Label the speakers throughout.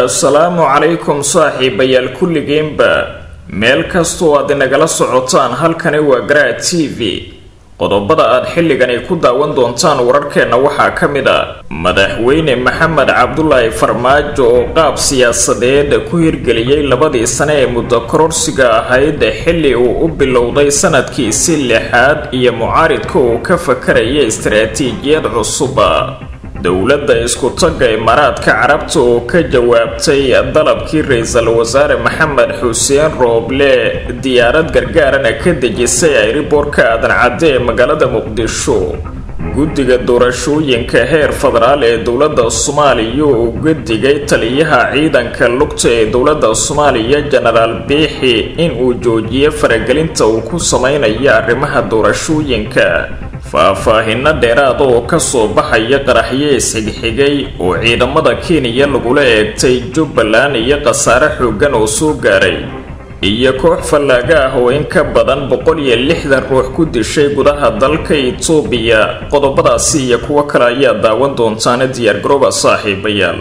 Speaker 1: assalaamu calaykum saaxiibayaal kulligeenba meel kastoo aad inagala socotaan halkani waa garaa t v qodobada aad xilligani ku daawan doontaan wararkeenna waxaa ka mid a madaxweyne maxamed cabdulaahi farmaajo oo qaab siyaasadeed ku hirgeliyey labadii sane ee muddo kororsiga ahayd xilli uu u bilowday sanadkiisi lixaad iyo mucaaridka uu ka fakaraya istaraatiijiyad cusuba dowladda isku-tagga imaaraadka carabta oo ka jawaabtay dalabkii ra-iisul wasaare maxamed xuseen rooble diyaarad gargaarana ka dejisay ayriboorka aadan cadde ee magaalada muqdisho guddiga doorashooyinka heer federaal ee dowladda soomaaliya oo uga digay taliyaha ciidanka lugta ee dowladda soomaaliya jenaraal biixi in uu joojiyo faragelinta uu ku samaynayo arrimaha doorashooyinka faahfaahino dheeraada oo kasoo baxaya qaraxyo isxigxigay oo ciidamada kenya lagula eegtay jubbaland iyo khasaare xoogan oo soo gaaray iyo koox fallaaga ah oo in ka badan boqol iyo lixdan ruux ku dishay gudaha dalka itoobiya qodobadaasi iyo kuwo kale ayaa daawan doontaana diyaargarooba saaxiibayaal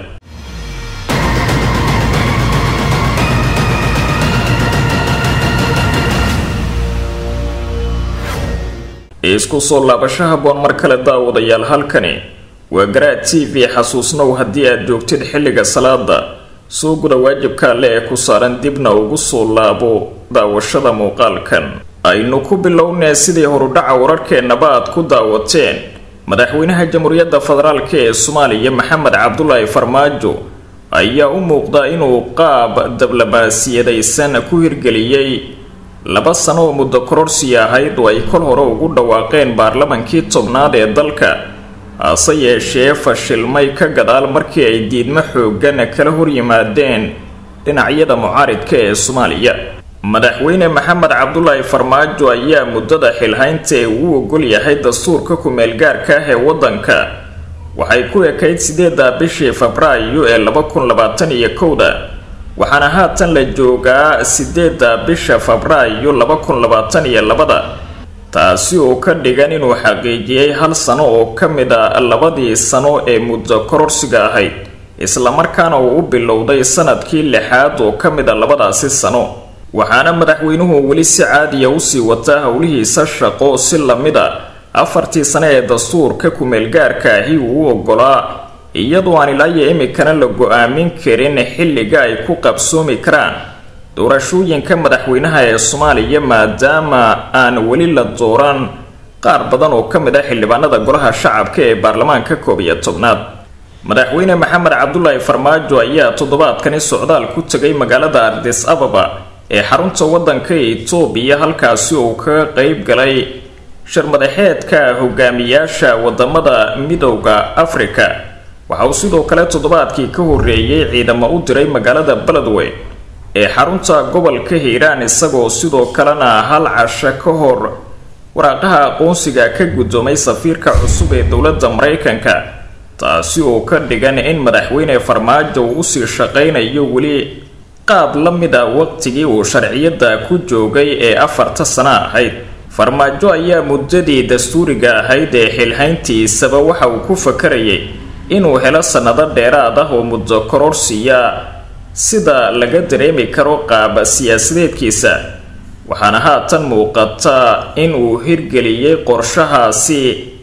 Speaker 1: isku soo laabasho haboon mar kale daawadayaal halkani waa garaa t v xasuusnow haddii aad joogtid xilliga salaada soo guda waajibka alle ee ku saaran dibna ugu soo laabo daawashada muuqaalkan aynu ku bilownee sidii horudhaca wararkeennaba aad ku daawateen madaxweynaha jamhuuriyadda federaalk ee soomaaliya maxamed cabdulaahi farmaajo ayaa u muuqda inuu qaab dablabaasiyadaysan ku hirgeliyey laba sano oo muddo kororsi ahayd oo ay kol hore ugu dhawaaqeen baarlamankii tobnaad ee dalka hase yeeshee fashilmay ka gadaal markii ay diidmo xoogan kala horyimaadeen dhinacyada mucaaridka ee soomaaliya madaxweyne maxamed cabdulaahi farmaajo ayaa muddada xilhaynta ee uu ogol yahay dastuurka ku-meelgaarka ah ee waddanka waxay ku ekayd sideeda bishii febraayo ee laba kun labaatan iyo kowda waxaana haatan la joogaa sideeda bisha febraayo laba kun labaatan iyo labada taasi oo ka dhigan inuu xaqiijiyey hal sano oo ka mid a labadii sano ee muddo kororsiga ahayd islamarkaana uu u bilowday sanadkii lixaad oo ka mid a labadaasi sano waxaana madaxweynuhu weli si caadiya usii wataa howlihiisa shaqo si lamid a afartii sane ee dastuurka ku-meelgaarka ahi uu u ogolaa iyadoo aan ilaa iyo imikana la go-aamin karin xilliga ay ku qabsoomi karaan doorashooyinka madaxweynaha ee soomaaliya maadaama aan weli la dooran qaar badan oo ka mid ah xildhibaanada golaha shacabka ee baarlamaanka koob iyo tobnaad madaxweyne maxamed cabdulaahi farmaajo ayaa toddobaadkani socdaal ku tegay magaalada ardis ababa ee xarunta waddanka itoobiya halkaasi uu kaga qeyb galay sharmadaxeedka hogaamiyaasha wadamada midowda afrika waxa uu sidoo kale toddobaadkii ka horreeyey ciidamo u diray magaalada beledwey ee xarunta gobolka hiiraan isagoo sidoo kalena hal casho ka hor waraaqaha aqoonsiga ka guddoomay safiirka cusub ee dowladda maraykanka taasi oo ka dhigan in madaxweyne farmaajo uu usii shaqaynayo weli qaab la mid a waqtigii uu sharciyadda ku joogay ee afarta sano ahayd farmaajo ayaa muddadii dastuuriga ahayd ee xilhayntiisaba waxa uu ku fakarayay inuu helo sannado dheeraad ah oo muddo kororsiya sida laga dareemi karo qaab siyaasadeedkiisa waxaana haatan muuqata in uu hirgeliyey qorshahaasi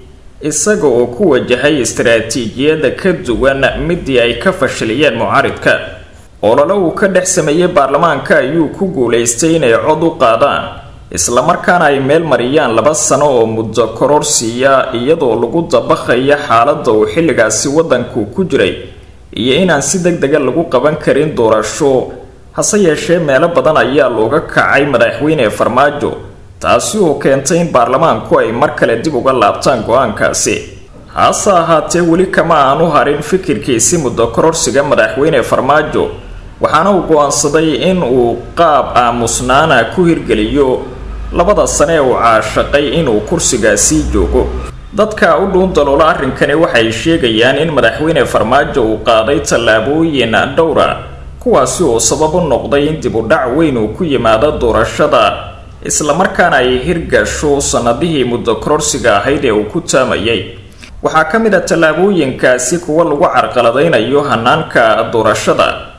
Speaker 1: isaga oo ku wajahay istaraatiijiyada ka duwan midii ay ka fashiliyeen mucaaridka olole uu ka dhex sameeyey baarlamaanka ayuu ku guulaystay inay cod u qaadaan islamarkaana ay meel mariyaan laba sano oo muddo kororsiya iyadoo lagu dabaqaya xaaladda uu xilligaasi waddanku ku jiray iyo inaan si deg dega lagu qaban karin doorasho hase yeeshee meelo badan ayaa looga kacay madaxweyne farmaajo taasi oo keentay in baarlamaanku ay mar kale dib uga laabtaan go-aankaasi hase ahaatee weli kama aanu harin fikirkiisi muddo kororsiga madaxweyne farmaajo waxaana uu go-aansaday in uu qaab aamusnaana ku hirgeliyo labada sane ee uu caashaqay inuu kursigaasii joogo dadka u dhuun daloola arrinkani waxay sheegayaan in madaxweyne farmaajo uu qaaday tallaabooyin dhowra kuwaasi oo sabab u noqday in dib u dhac weyn uu ku yimaado doorashada islamarkaana ay hirgasho sannadihii muddo kororsiga ahayd ee uu ku taamayay waxaa ka mid a tallaabooyinkaasi kuwa lagu carqaladaynayo hanaanka doorashada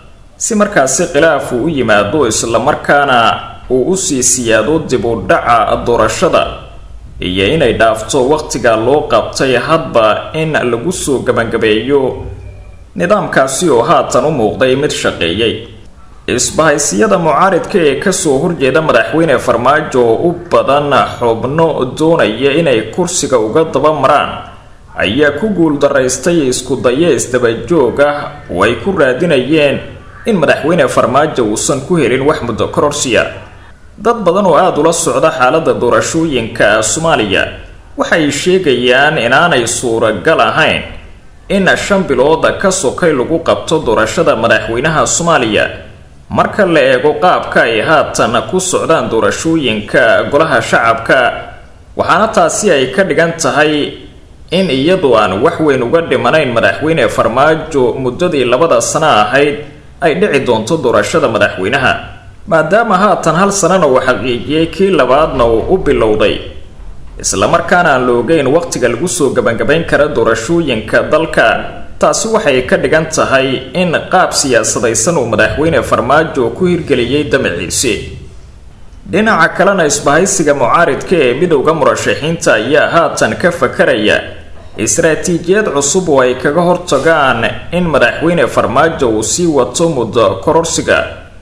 Speaker 1: si markaasi khilaaf uu u yimaado islamarkaana uu usii siyaado dib u dhaca doorashada iyo inay dhaafto waqtiga loo qabtay hadba in lagu soo gabagabeeyo nidaamkaasi oo haatan u muuqday mid shaqeeyay isbahaysiyada mucaaridka ee kasoo horjeeda madaxweyne farmaajo oo u badan xubno doonaya inay kursiga uga daba maraan ayaa ku guuldaraystay isku dayo isdabajoog ah oo ay ku raadinayeen in madaxweyne farmaajo uusan ku helin wax muddo kororsiya dad badan oo aada ula socda xaaladda doorashooyinka soomaaliya waxay sheegayaan inaanay suuragal ahayn in shan bilood ka sokay lagu qabto doorashada madaxweynaha soomaaliya marka la eego qaabka ay haatan ku socdaan doorashooyinka golaha shacabka waxaana taasi ay ka dhigan tahay in iyadu aan wax weyn uga dhimanayn madaxweyne farmaajo muddadii labada sano ahayd ay dhici doonto doorashada madaxweynaha maadaama haatan hal sanana uu xaqiijiyey kii labaadna uu u bilowday islamarkaana aan la ogeyn waqtiga lagu soo gabagabayn kara doorashooyinka dalka taasi waxay ka dhigan tahay in qaab siyaasadaysan uu madaxweyne farmaajo ku hirgeliyey damaciise dhinaca kalena isbahaysiga mucaaridka ee midowda murashaxiinta ayaa haatan ka fakaraya istaraatiijiyad cusub oo ay kaga hortagaan in madaxweyne farmaajo uu sii wato muddo kororsiga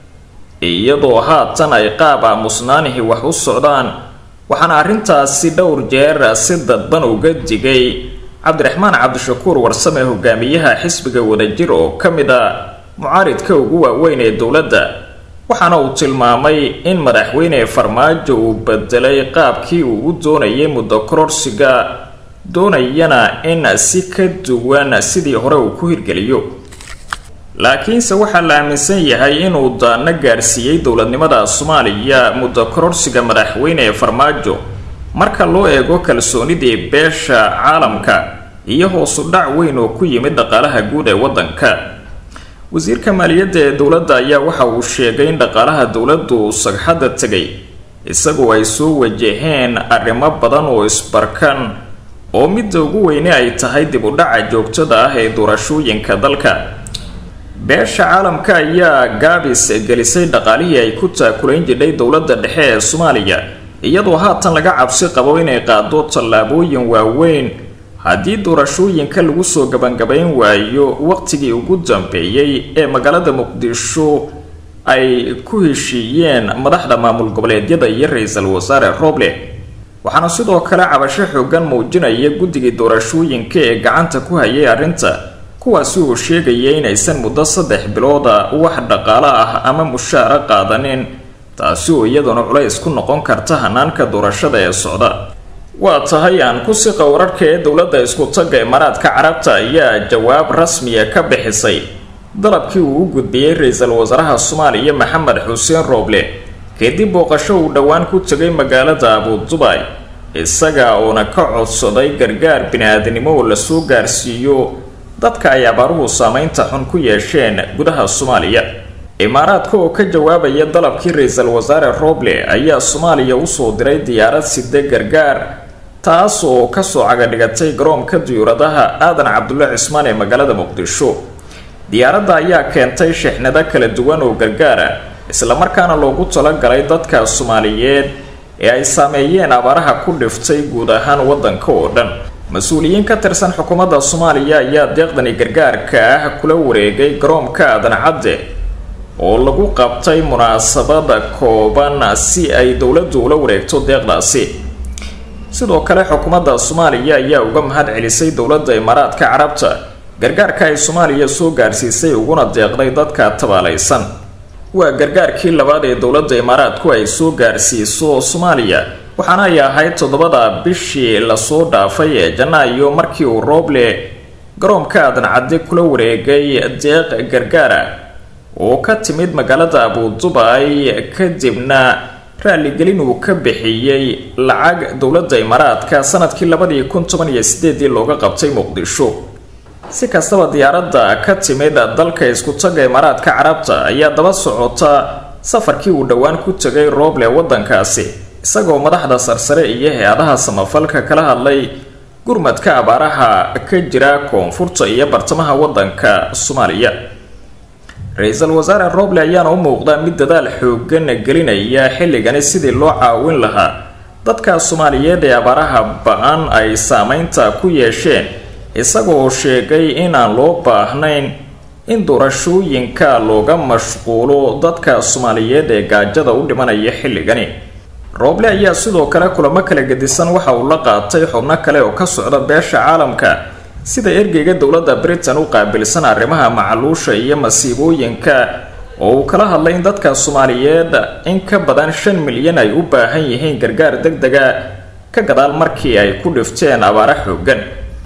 Speaker 1: iyadoo haatan ay qaab aamusnaanihii wax u socdaan waxaana arrintaasi dhowr jeer si dadban uga digay cabdiraxmaan cabdishakuur warsame hogaamiyaha xisbiga wadajir oo ka mid a mucaaridka ugu waaweyn ee dowladda waxaana uu tilmaamay in madaxweyne farmaajo uu bedelay qaabkii uu u doonayay muddo kororsiga doonayana in si ka duwan sidii hore uu ku hirgeliyo laakiinse waxaa la aaminsan yahay inuu daano gaarsiiyey dowladnimada soomaaliya muddo kororsiga madaxweyne farmaajo marka loo eego kalsoonidii beesha caalamka iyo hoosu dhac weyn oo ku yimid dhaqaalaha guud ee waddanka wasiirka maaliyadda ee dowladda ayaa waxa uu sheegay in dhaqaalaha dowladdu sagxadda tegay isagoo ay soo wajaheen arrimo badan oo isbarkan oo midda ugu weyne ay tahay dib u dhaca joogtada ah ee doorashooyinka dalka beesha caalamka ayaa gaabis gelisay dhaqaalihii ay ku taakulayn jidhay dowladda dhexe ee soomaaliya iyadoo haatan laga cabsi qabo inay qaado tallaabooyin waaweyn haddii doorashooyinka lagu soo gabangabayn waayo waqtigii ugu dambeeyey ee magaalada muqdisho ay ku heshiiyeen madaxda maamul goboleedyada iyo ra-iisul wasaare roble waxaana sidoo kale cabasho xoogan muujinaya guddigii doorashooyinka ee gacanta ku hayay arrinta kuwaasi uu sheegaya inaysan muddo saddex bilooda wax dhaqaalo ah ama mushaara qaadanin taasi oo iyaduna culays ku noqon karta hanaanka doorashada ee socda waa tahay aan ku siqa wararka ee dowladda isku-tagga imaaraadka carabta ayaa jawaab rasmiya ka bixisay dalabkii uu u gudbiyey ra-iisul wasaaraha soomaaliya maxamed xuseen rooble kadib booqasho uu dhowaan ku tegay magaalada abudubay isaga oona ka codsaday gargaar bini-aadnimo oo lasoo gaarsiiyo dadka ay abaaruhu saameynta xun ku yeesheen gudaha soomaaliya imaaraadka oo ka jawaabaya dalabkii ra-iisul wasaare roble ayaa soomaaliya usoo diray diyaarad side gargaar taas oo kasoo cagadhigatay garoonka diyuuradaha aadan cabdulle cismaan ee magaalada muqdisho diyaaradda ayaa keentay shixnado kala duwan oo gargaara islamarkaana loogu talagalay dadka soomaaliyeed ee ay saameeyeen abaaraha ku dhiftay guud ahaan waddanka oo dhan mas-uuliyiin ka tirsan xukuumadda soomaaliya ayaa deeqdani gargaarka ah kula wareegay garoonka aadan cadde oo lagu qabtay munaasabada kooban si ay dowladdu ula wareegto deeqdaasi sidoo kale xukuumadda soomaaliya ayaa uga mahad celisay dowladda imaaraadka carabta gargaarka ay soomaaliya soo gaarsiisay uguna deeqday dadka tabaalaysan waa gargaarkii labaad ee dowladda imaaraadku ay soo gaarsiiso soomaaliya waxaana ay ahayd toddobada bishii lasoo dhaafay ee janaayo markii uu rooble garoonka aadan cadde kula wareegay deeq gargaara oo ka timid magaalada abudubay kadibna raaligelin uu ka bixiyey lacag dowladda imaaraadka sanadkii labadii kun toban iyo sideedii looga qabtay muqdisho si kastaba diyaaradda ka timid dalka isku-tagga imaaraadka carabta ayaa daba socota safarkii uu dhowaan ku tegay rooble waddankaasi isagoo madaxda sarsare iyo hay-adaha samafalka kala hadlay gurmadka abaaraha ka jira koonfurta iyo bartamaha waddanka soomaaliya ra-iisul wasaare roble ayaana u muuqdaa mid dadaal xoogan gelinaya xilligani sidii loo caawin lahaa dadka soomaaliyeed ee abaaraha ba-an ay saameynta ku yeesheen isagoo sheegay inaan loo baahnayn in doorashooyinka looga mashquulo dadka soomaaliyeed ee gaajada u dhimanaya xilligani rooble ayaa sidoo kale kulamo kala gedisan waxa uu la qaatay xubno kale oo ka socda beesha caalamka sida ergeyga dowladda britain u qaabilsan arrimaha macaluusha iyo masiibooyinka oo uu kala hadlay in dadka soomaaliyeed in ka badan shan milyan ay u baahan yihiin gargaar deg dega ka gadaal markii ay ku dhifteen abaaro xoogan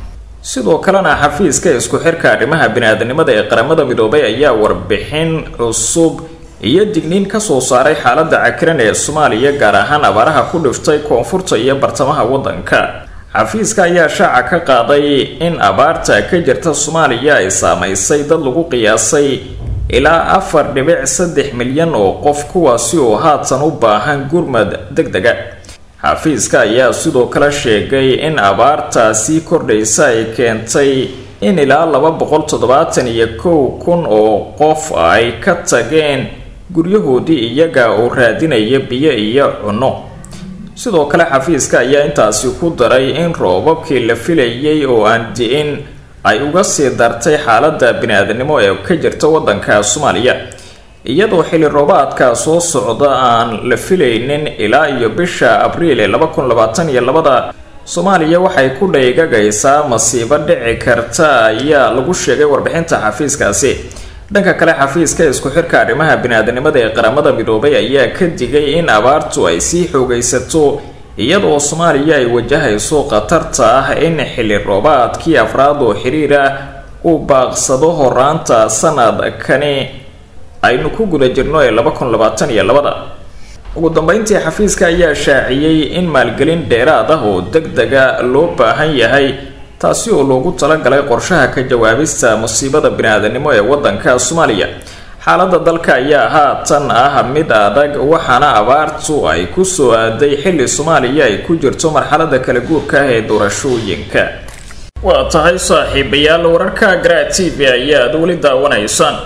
Speaker 1: sidoo kalena xafiiska isku xirka arrimaha bini-aadanimada ee qaramada midoobay ayaa warbixin cusub iyo digniin kasoo saaray xaalada cakiran ee soomaaliya gaar ahaan abaaraha ku dhiftay koonfurta iyo bartamaha waddanka xafiiska ayaa shaaca ka qaaday in abaarta ka jirta soomaaliya ay saamaysay dad lagu qiyaasay ilaa afar dhibic saddex milyan oo qof kuwaasi oo haatan u baahan gurmad deg dega xafiiska ayaa sidoo kale sheegay in abaartaasi kordhaysa ay keentay in ilaa laba boqol toddobaatan iyo kow kun oo qof ay ka tageen guryahoodii iyaga oo raadinaya biyo iyo cunno sidoo kale xafiiska ayaa intaasi ku daray in roobabkii la filayay oo aan di-in ay uga sii dartay xaalada bini-aadanimo ee ka jirta waddanka soomaaliya iyadoo xilli roobaadka soo socda aan la filaynin ilaa iyo bisha abriil ee laba kun labaatan iyo labada soomaaliya waxay ku dhaygagaysaa masiibo dhici karta ayaa lagu sheegay warbixinta xafiiskaasi dhanka kale xafiiska isku xirka arrimaha bini-aadanimada ee qaramada midoobay ayaa ka digay in abaartu ay sii xoogaysato iyadoo soomaaliya ay wajahayso khatarta ah in xilli roobaadkii afraad oo xiriir ah uu baaqsado horaanta sanadkani aynu ku guda jirno ee laba kun labaatan iyo labada ugu dambeyntii xafiiska ayaa shaaciyey in maalgelin dheeraad ah oo deg dega loo baahan yahay taasi oo loogu talagalay qorshaha ka jawaabista musiibada bini-aadanimo ee waddanka soomaaliya xaaladda dalka ayaa haatan ah mid adag waxaana abaartu ay ku soo aaday xilli soomaaliya ay ku jirto marxalada kala guurka ah ee doorashooyinka waa tahay saaxiibayaal wararka gra t v ayaad weli daawanaysaan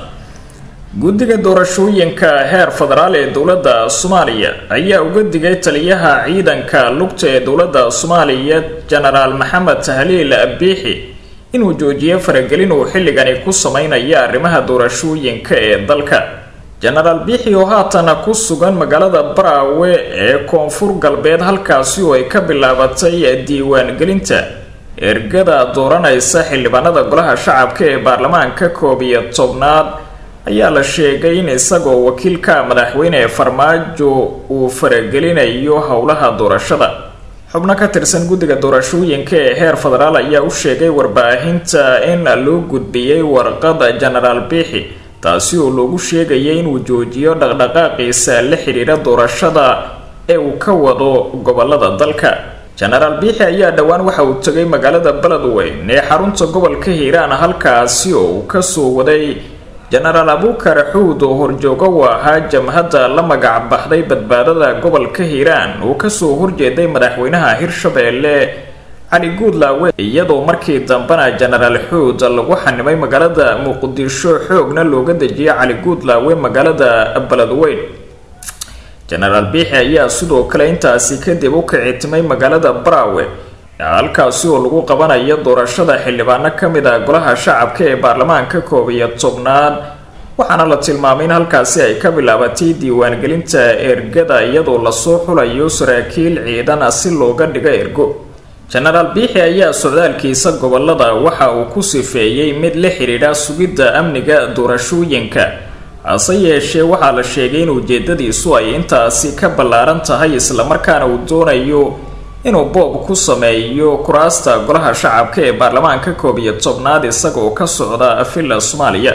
Speaker 1: guddiga doorashooyinka heer federaal ee dowladda soomaaliya ayaa uga digay taliyaha ciidanka lugta ee dowladda soomaaliya jenaraal maxamed tahliil biixi inuu joojiyo faragelin uu xilligani ku sameynaya arrimaha doorashooyinka ee dalka jenaraal biixi oo haatan ku sugan magaalada baraawe ee koonfur galbeed halkaasi oo ay ka bilaabatay diiwaangelinta ergada dooranaysa xildhibaanada golaha shacabka ee baarlamaanka koob iyo tobnaad ayaa la sheegay in isagoo wakiilka madaxweyne farmaajo uu faragelinayo howlaha doorashada xubno ka tirsan guddiga doorashooyinka ee heer federaal ayaa u sheegay warbaahinta in loo gudbiyey warqada jenaraal biixi taasi oo loogu sheegaya inuu joojiyo dhaqdhaqaaqiisa la xidhiira doorashada ee uu ka wado gobolada dalka jenaraal biixi ayaa dhowaan waxa uu tegay magaalada beledweyn ee xarunta gobolka hiiraan halkaasi oo uu kasoo waday jenaraal abuukar xuud oo horjoogo u ahaa jamhadda la magac baxday badbaadada gobolka hiiraan uu kasoo horjeeday madaxweynaha hirshabeelle cali guudlaawe iyadoo markii dambena jenaraal xuud lagu xanimay magaalada muqdisho xoogna looga dejiyay cali guudlaawe magaalada beledweyn jenaraal biixi ayaa sidoo kale intaasi kadib u kicitimay magaalada baraawe halkaasi oo lagu qabanayo doorashada xildhibaano ka mid ah golaha shacabka ee baarlamaanka koob iyo tobnaad waxaana la tilmaamay in halkaasi ay ka bilaabatay diiwaangelinta ergada iyadoo lasoo xulayo saraakiil ciidan si looga dhigo ergo jenaraal biixi ayaa socdaalkiisa gobolada waxa uu ku sifeeyey mid la xidhiidha sugidda amniga doorashooyinka hase yeeshee waxaa la sheegay in ujeedadiisu ay intaasi ka ballaaran tahay islamarkaana uu doonayo inuu boob ku sameeyo kuraasta golaha shacabka ee baarlamaanka koob iyo tobnaad isagaoo ka socda villa soomaaliya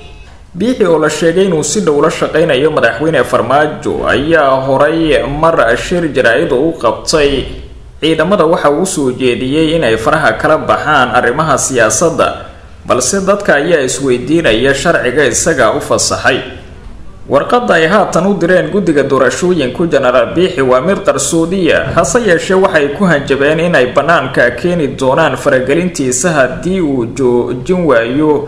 Speaker 1: biixi oo la sheegay inuu si dhow la shaqaynayo madaxweyne farmaajo ayaa horay mar shir jaraa-id oo u qabtay ciidamada waxa uu usoo jeediyey inay faraha kala baxaan arrimaha siyaasadda balse dadka ayaa isweydiinaya sharciga isaga u fasaxay warqadda ay haatan u direen guddiga doorashooyinku jenaraal biixi waa mid qarsoodiya hase yeeshee waxay ku hanjabeen inay bannaanka keeni doonaan faragelintiisa haddii uu joojin waayo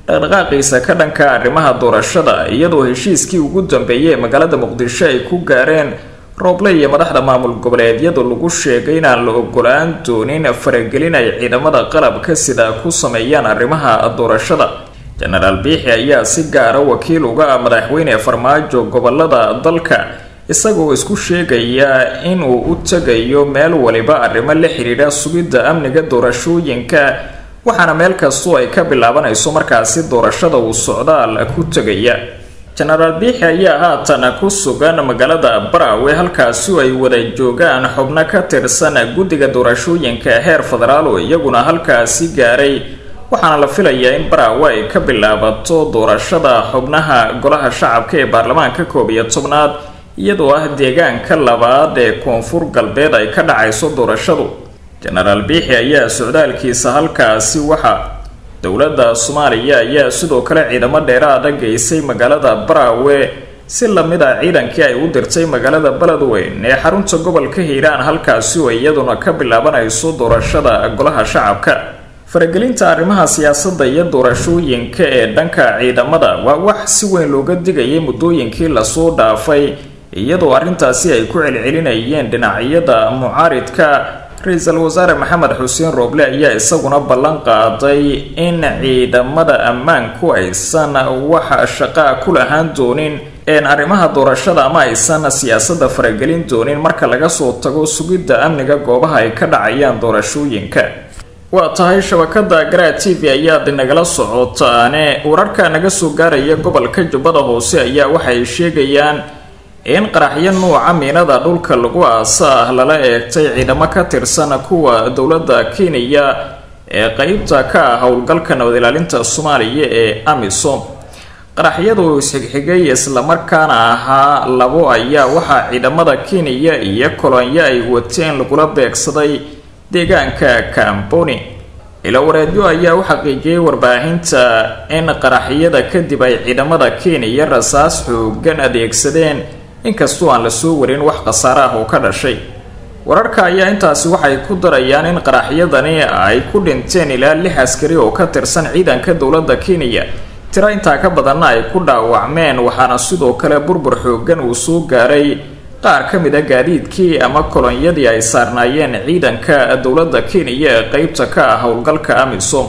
Speaker 1: dhaqdhaqaaqiisa ka dhanka arrimaha doorashada iyadoo heshiiskii ugu dambeeyay ee magaalada muqdisho ay ku gaareen rooble iyo madaxda maamul goboleedyadu lagu sheegay inaan la ogolaan doonin faragelin ay ciidamada qalabka sida ku sameeyaan arrimaha doorashada jenaraal biixi ayaa si gaara wakiil uga ah madaxweyne farmaajo gobolada dalka isagoo isku sheegaya inuu u tegayo meel waliba arrimo la xidhiidha sugidda amniga doorashooyinka waxaana meel kastoo ay ka bilaabanayso markaasi doorashada uu socdaal ku tegaya jenaraal biixi ayaa haatan ku sugan magaalada baraawe halkaasi ay wada joogaan xubno ka tirsan guddiga doorashooyinka heer federaal oo iyaguna halkaasi gaaray waxaana la filayaa in baraawe ay ka bilaabato doorashada xubnaha golaha shacabka ee baarlamaanka koob iyo tobnaad iyadoo ah deegaanka labaad ee koonfur galbeed ay ka dhacayso doorashadu jenaraal biixi ayaa socdaalkiisa halkaasi waxa dowladda soomaaliya ayaa sidoo kale ciidamo dheeraada geysay magaalada baraawe si lamid ah ciidankii ay u dirtay magaalada beledweyn ee xarunta gobolka hiiraan halkaasi oo iyaduna ka bilaabanayso doorashada golaha shacabka faragelinta arrimaha siyaasadda iyo doorashooyinka ee dhanka ciidamada waa wax si weyn looga digayay muddooyinkii lasoo dhaafay iyadoo arrintaasi ay ku celcelinayeen dhinacyada mucaaridka ra-iisul wasaare maxamed xuseen rooble ayaa isaguna ballan qaaday in ciidamada ammaanku aysan wax shaqaa ku lahaan doonin een arrimaha doorashada ama aysan siyaasadda faragelin doonin marka laga soo tago sugidda amniga goobaha ay ka dhacayaan doorashooyinka waa tahay shabakada garaa t v ayaad nagala socotaane wararka naga soo gaaraya gobolka jubbada hoose ayaa waxay sheegayaan in qaraxyo nuuca miinada dhulka lagu aasa ah lala eegtay ciidamo ka tirsan kuwa dowladda kenya ee qeybta ka ah howlgalka nabad ilaalinta soomaaliya ee amisom qaraxyadu isxigxigay islamarkaana ahaa labo ayaa waxaa ciidamada kenya iyo kolonyo ay wateen lagula beegsaday deegaanka kamboni ilawareedyo ayaa u xaqiijiyay warbaahinta in qaraxyada kadib ay ciidamada kenya rasaas xoogan adeegsadeen inkastoo aan lasoo warin wax khasaare ah oo ka dhashay wararka ayaa intaasi waxay ku darayaan in qaraxyadani ay ku dhinteen ilaa lix askari oo ka tirsan ciidanka dowladda kenya tiro intaa ka badanna ay ku dhaawacmeen waxaana sidoo kale burbur xoogan uu soo gaaray qaar ka mid a gaadiidkii ama kolonyadii ay saarnaayeen ciidanka dowladda kenya ee qeybta ka ah howlgalka amisom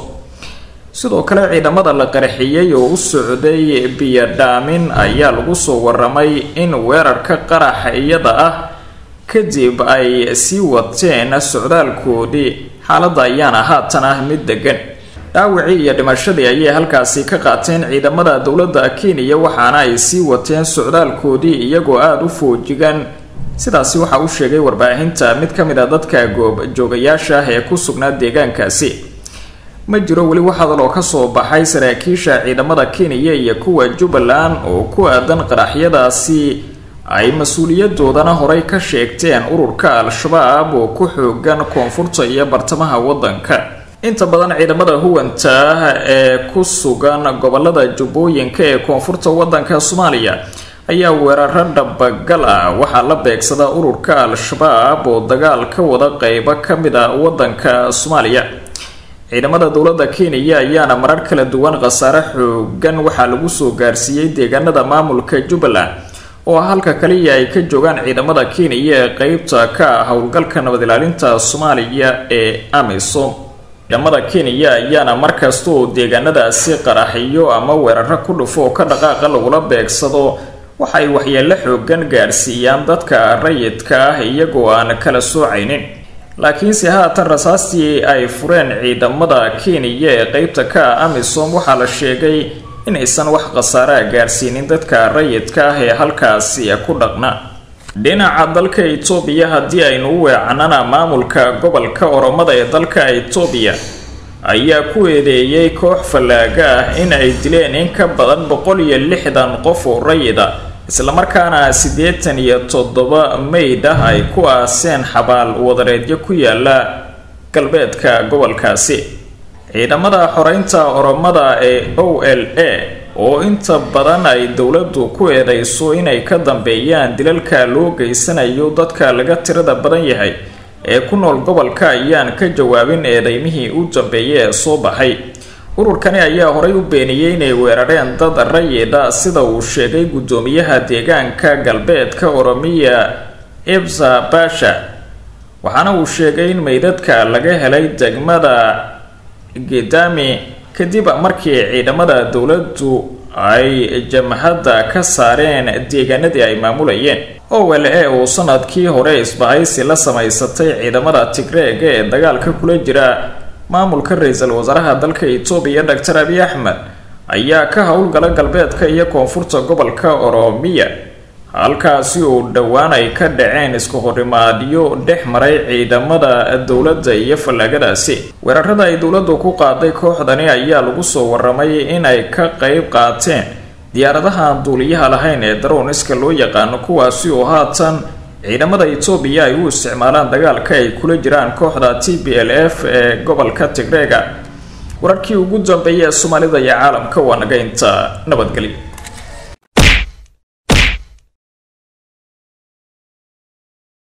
Speaker 1: sidoo kale ciidamada la qaraxiyey oo u socday biyodhaamin ayaa lagu soo waramay in weerarka qaraxa iyada ah kadib ay sii wateen socdaalkoodii xaaladda ayaana haatan ah mid degan dhaawacii iyo dhimashadii ayay halkaasi ka qaateen ciidamada dowladda kenya waxaana ay sii wateen socdaalkoodii iyagoo aada u foojigan sidaasi waxaa u sheegay warbaahinta mid ka mid a dadka goobjoogayaasha ah ee ku sugnaa deegaankaasi ma jiro weli wax hadal oo kasoo baxay saraakiisha ciidamada kenya iyo kuwa jubbaland oo ku aadan qaraxyadaasi ay mas-uuliyadoodana horey ka sheegteen ururka al-shabaab oo ku xoogan koonfurta iyo bartamaha waddanka inta badan ciidamada huwanta ee ku sugan gobolada jubbooyinka ee koonfurta waddanka soomaaliya ayaa weeraro dhabagal ah waxaa la beegsada ururka al-shabaab oo dagaal ka wada qeybo ka mid a waddanka soomaaliya ciidamada dowladda kenya ayaana marar kala duwan khasaare xoogan waxaa lagu soo gaarsiiyey deegaanada maamulka jubbaland oo halka kaliya ay ka joogaan ciidamada kenya ee qeybta ka ah howlgalka nabad ilaalinta soomaaliya ee amisom ciidamada kenya ayaana markasta oo deegaanadaasi qaraxiyo ama weeraro ku dhufo oo ka dhaqaaqa lagula beegsado waxay waxyeelo xoogan gaarsiiyaan dadka rayidka ah iyagoo aan kala soocaynin laakiinse haatan rasaastii ay fureen ciidamada kenya ee qeybta ka ah amisom waxaa la sheegay inaysan wax khasaaraha gaarsiinin dadka rayidka ah ee halkaasi ku dhaqna dhinaca dalka itoobiya haddii aynu u weecanana maamulka gobolka oromada ee dalka itoobiya ayaa ku eedeeyay koox fallaaga ah in ay dileen in ka badan boqol iyo lixdan qof oo rayida islamarkaana siddeetan iyo toddoba meyd ah ay ku aaseen xabaal wadareedyo ku yaala galbeedka gobolkaasi ciidamada xoreynta oromada ee o l a oo inta badan ay dowladdu ku eedeyso inay ka dambeeyaan dilalka loo geysanayo dadka laga tirada badan yahay ee ku nool gobolka ayaan ka jawaabin eedeymihii u dambeeyay ee soo baxay ururkani ayaa horay u beeniyey inay weerareen dad rayidha sida uu sheegay guddoomiyaha deegaanka galbeedka oromiya ibsa basha waxaana uu sheegay in meydadka laga helay degmada gedami kadib markii ciidamada dowladdu ay jamhadda ka saareen deegaanadii ay maamulayeen owel ee uu sanadkii hore isbahaysi la samaysatay ciidamada tigreega ee dagaalka kula jira maamulka ra-iisul wasaaraha dalka etoobiya doctor abiy axmed ayaa ka howlgala galbeedka iyo koonfurta gobolka oromiya halkaasi uu dhowaan ay ka dhaceen isku horimaadyo dhex maray ciidamada dowladda iyo fallaagadaasi weerarada ay dowladdu ku qaaday kooxdani ayaa lagu soo waramay inay ka qeyb qaateen diyaaradaha aan duuliyaha lahayn ee darowniska loo yaqaano kuwaasi oo haatan ciidamada etoobiya ay u isticmaalaan dagaalka ay kula jiraan kooxda t b l f ee gobolka tigreega wararkii ugu dambeeyay ee soomaalida iyo caalamka waa naga inta nabadgelyo